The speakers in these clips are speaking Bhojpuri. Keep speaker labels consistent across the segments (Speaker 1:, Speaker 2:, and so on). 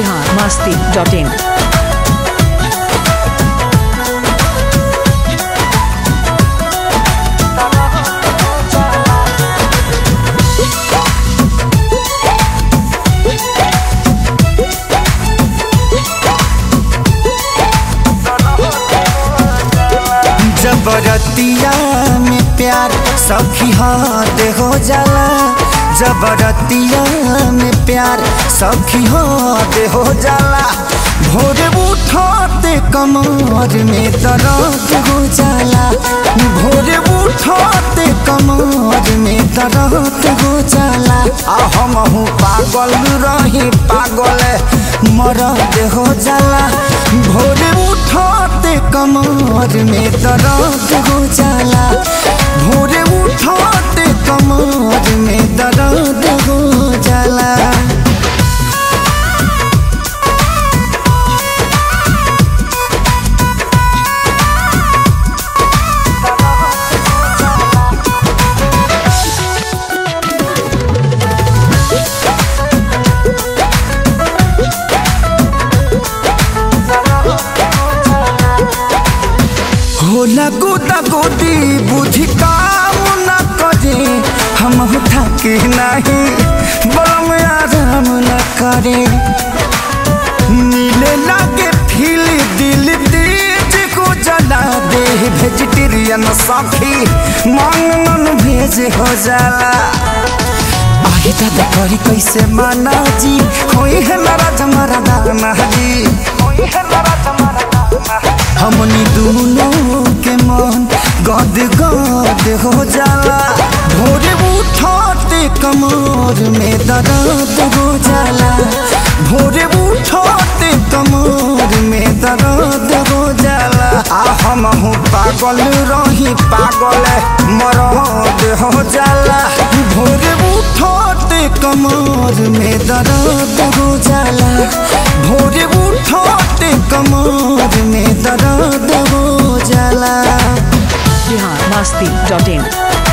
Speaker 1: बिहार मस्ती डॉट इन
Speaker 2: जबरतिया में प्यार सखी हाथ हो जाला जबरतिया में प्यार सखी हाथ हो जाला भोर उठते कमर में दर्द हो जाला भोर उठते कमर में दर्द हो जाला आ हम हूँ पागल रही पागल मरद हो जाला भोर उठते कमर में दर्द हो जाला भोर उठते कमर में दर्द हो जाला होला गोदा गोदी बुद्धि काम न करे हम थके नहीं बम आराम न करे नीले लागे फील दिल तेज को जला दे वेजिटेरियन साथी मांगन भेज हो जाला आगे दादा करी कैसे माना जी होई है नाराज हमारा दाना जी होई है नाराज हमारा दाना हमनी दोनों के मन गद गद हो जाला भोरे उठते कमर में दर्द हो जाला भोरे उठते कमर में दर्द हो जाला आ हम हूँ पागल रही पागल मरद हो जाला भोरे उठते कमर में दर्द हो जाला भोरे उठते कमर में दर्द हो जाला
Speaker 1: बिहार मस्ती डॉट इन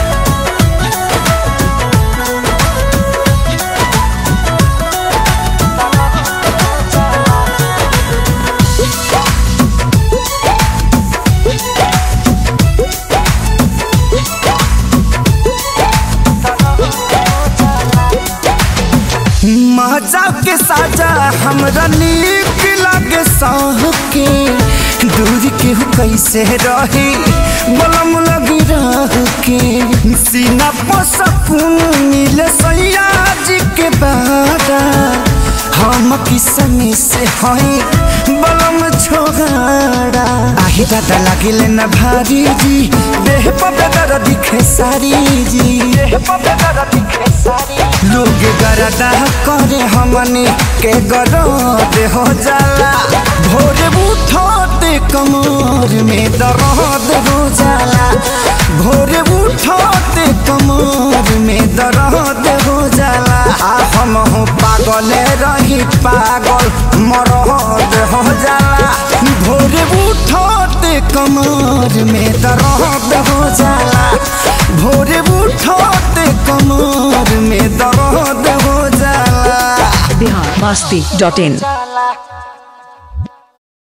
Speaker 2: मजा के साजा हमरा नीक लागे सह के दूर के हो कैसे रही बलम लगी रह के सीना पर सकून मिले सैया जी के बारा हम किसमी से हई बलम छोगाड़ा आही दादा लागिले न भारी जी देह पर बेदर दिखे सारी जी देह पर बेदर दिखे सारी लोग गरदा करे हमनी के गरद हो जाला भोरे उठते कमर में दर्द हो जाला भोरे उठते कमर में दर्द हो जाला आ हम हूँ पागल रही पागल मरद हो जाला भोरे उठते कमर में दर्द हो जाला भोरे उठते कमर में दर्द हो जाला
Speaker 1: बिहार मस्ती डॉट इन